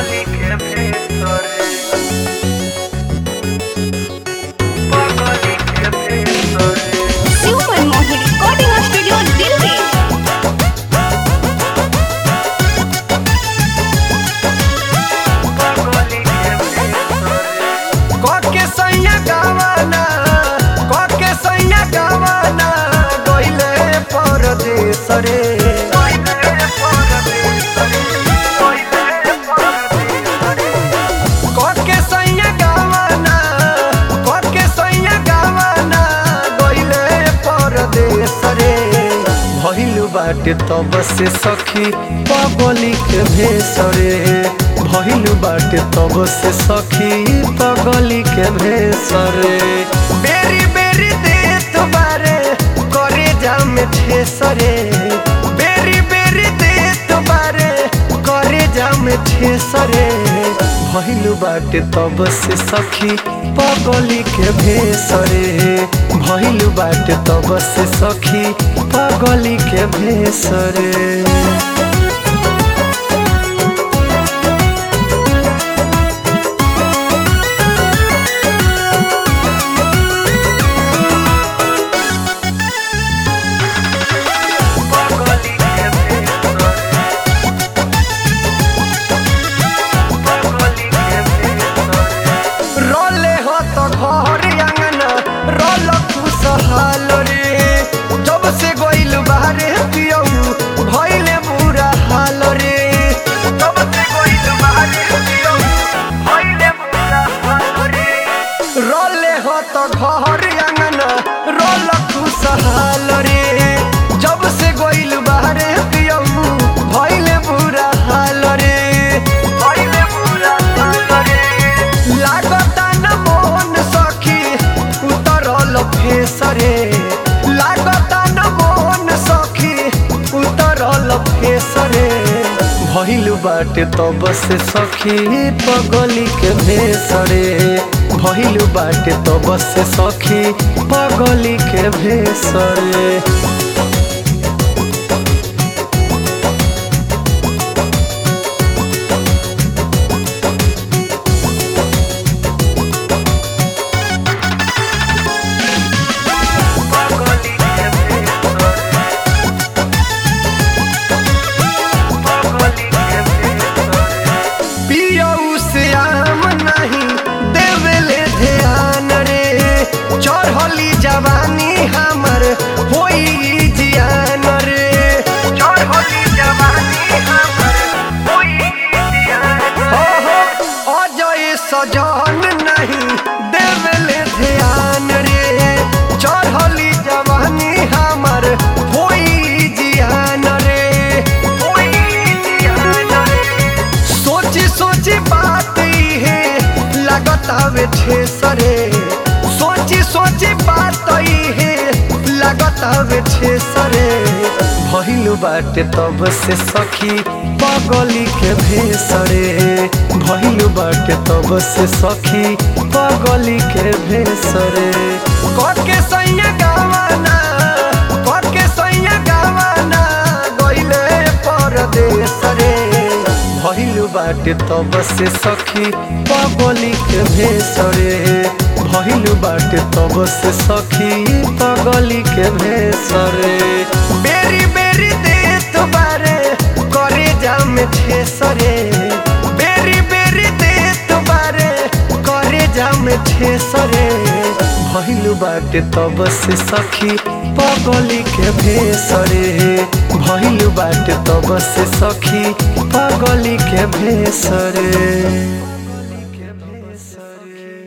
पगली के भेतरे पगली के भेतरे super Mohini recording studio Delhi पगली के भेतरे कके सैया गावाना कके सैया गावाना गइले परदेश रे पहिले परदेसरे पहिले परदेसरे कके सैया गावाना कके सैया गावाना गइले परदेश रे भइलु बाटे तब से सखी पगली के भेष रे भइलु बाटे तब से सखी पगली के भेष रे बेरी बेरी देत बारे करे जाम ठेस रे बेरी बेरी देत बारे करे जाम ठेस रे भइलु बाटे तब से सखी पगली के भेष रे भइलु बाटे तब से सखी पगली के भेष रे पगली के भेतरे पगली के भेतरे रोले हो तो घर आंगन रोल खुशहाल रे जब से गोइल बाहरे पियऊ भइले बुरा हाल रे तब से गइल बाहरे पियो पहिले बुरा हाल रे रोले हो तो घर आंगन रोल खुशहाल रे जब से गोइल बाहरे पियऊ भइले बुरा हाल रे पहिले बुरा हाल रे लागता न मोहन सखी उतरल फेसरे लागता न मोहन सखी उतरल फेसरे भइलु बाटे तब से सखी पगली के भेसरे भइलु बाटे तब से सखी पगली के भेसरे पगली के भेतरे पगली के भेतरे पियऊ से आम नहीं देवेले ध्यान रे चढ़ली जवानी हमर होई जियान रे चढ़ली जवानी हमर होई दियान हो हो अजय सजन नहीं देवेले ध्यान रे चढ़ली जवानी हमर होई जियान रे होई दियान रे सोची सोची बात है लागत हवे ठेसरे सोची सोची बात है लागत हवे ठेसरे भइलु बाटे तब से सखी पगली के भेसरे भइलु बाटे तब से सखी पगली के भेसरे कके सैया गावाना कके सैया गावाना गइले परदेश रे भइलु बाटे तब से सखी पगली के भेसरे भइलु बाटे तब से सखी पगली के भेसरे बेरी बेरी देत बारे करे जाम ठेसरे बेरी बेरी देत बारे करे जाम ठेसरे भइलु बाटे तब से सखी पगली के भेसरे भइलु बाटे तब से सखी पगली के भेसरे